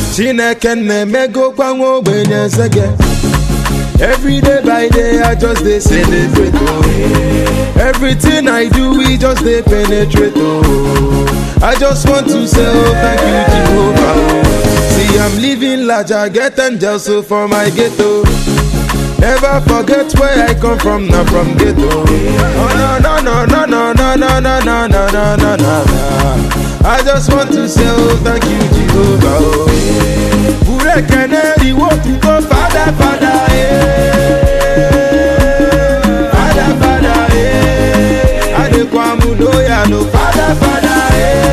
chineke na-emegokwa nwa ogbenye nsege Every day by day, I just dey celebrate. Oh. Everything I do, we just dey penetrate. Oh. I just want to say, oh, thank you, Jehovah. Oh. See, I'm living large, I get angels so for my ghetto. Never forget where I come from, not from ghetto. Oh, no, no, no, no, no, no, no, no, no, no, no, no, no. I just want to say, oh, thank you, Jehovah. Oh. Bure keneri wo tu go father father eh Father father eh Adekwamu loya no father father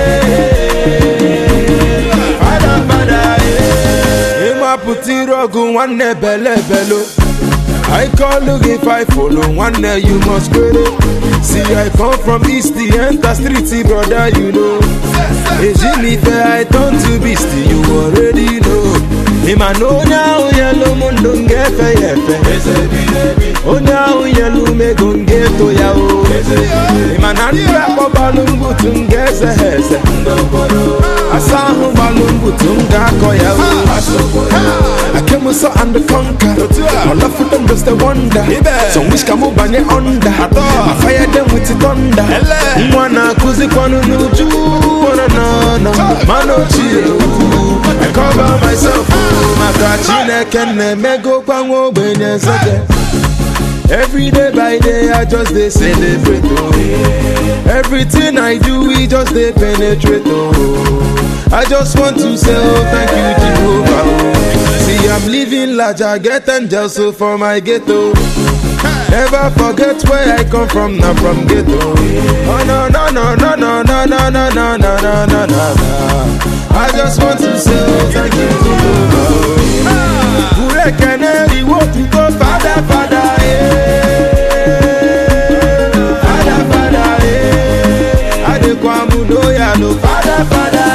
eh Father father eh Ima puti rogu nwanne bele belo I call look if I follow one day you must credit. See I come from east the enter street brother you know. Ejimi fair I turn to beast you already know. Ima no now yellow mundo ngefe yefe. Onye ahụ yelu mego ngeto ya o. Ima na ndị akpọ gbalụ mbutu nga eze ha eze. Asa ahụ gbalụ mbutu m ga-akọ ya o. I came so and the conquer. All of them just a wonder. Some wish come banye under. I fire them with the thunder. Mwana kuzi kwanu nuju. Wana na na. Mano chill. I cover myself. Maka chineke na-emego kwa nwa ogbenye nsege. Every day by day, I just dey celebrate. Oh. Everything I do, we just dey penetrate. Oh. I just want to say, oh, thank you, Jehovah. Oh. See, I'm living large, I get angels so for my ghetto. Never forget where I come from, not from ghetto. Oh no no no no no no no no no no no no no. I just want to say, oh, thank you, Jehovah. Bure keneri wo tu go father father eh Father father eh Adekwamu loya no father father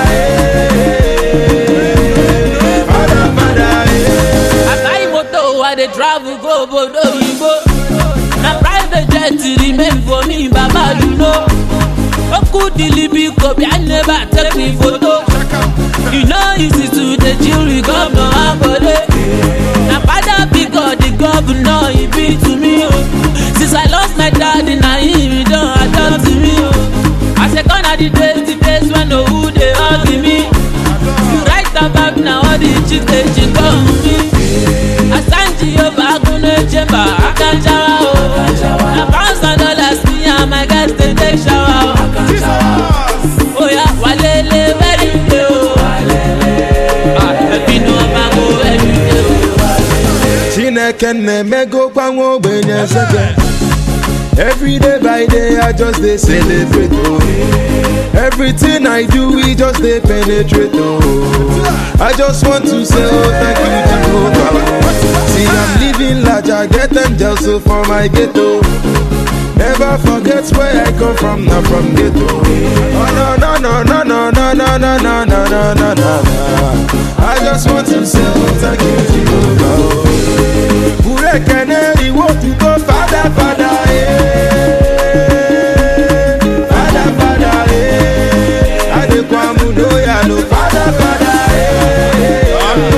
eh Father father eh I buy motor, I dey travel go obodo oyibo. Na private jet remain for me, baba you know. Oku dilibi kobi, I never take me photo. You know easy to dey chill with governor Akode. Na father big God, the governor he be to me o. Since I lost my daddy, na him he don adopt me o. I say gone are the days, the days when no who dey hug me. You write about na all the chicks dey chick on me. Asanji Yoba Agunle Chemba Akanjawa o. Na pounds and dollars me and my guys dey take shower o. Oya walele very day o. Ah, ẹbí ni wọ́n máa go every day o. Chineke na-emego kwa nwa ogbenye nsege Every day by day I just dey celebrate oh. Everything I do we just dey penetrate oh. I just want to say oh thank you Jehovah See I'm living large I get angels so for my ghetto Never forget where I come from, not from ghetto. Oh no no no no no no no no no no no no no. I just want to say oh, thank you Jehovah. oh. Bure keneri wo tu go father father eh. Father father eh. Adekwamu loya no father father eh.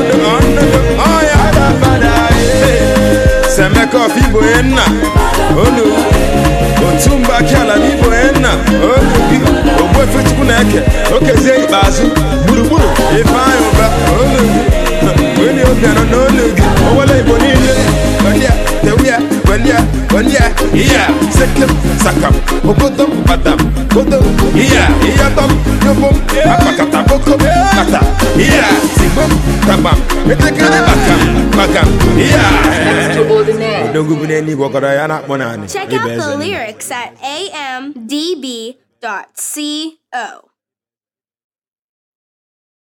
Father father eh. Semeko fibo enna olu otumba kiala n'ibo enna olu gị ogbu efe chukwu na-eke okezie ikpeazụ gburugburu ifeanyị ụba olu gị onye obi anọ n'olu gị owele igbo niile welia tewia welia welia iya sekem sakam ogodom batam godom iya iyatom yobom akpakata bokom kata iya sigbom kabam etekere bakam bakam iya Extraordinaire. odogwu bụ n'eluigwe gwakọrọ ya na-akpọ naanị Check ịba out eze the n'igwe. lyrics at amdb.co.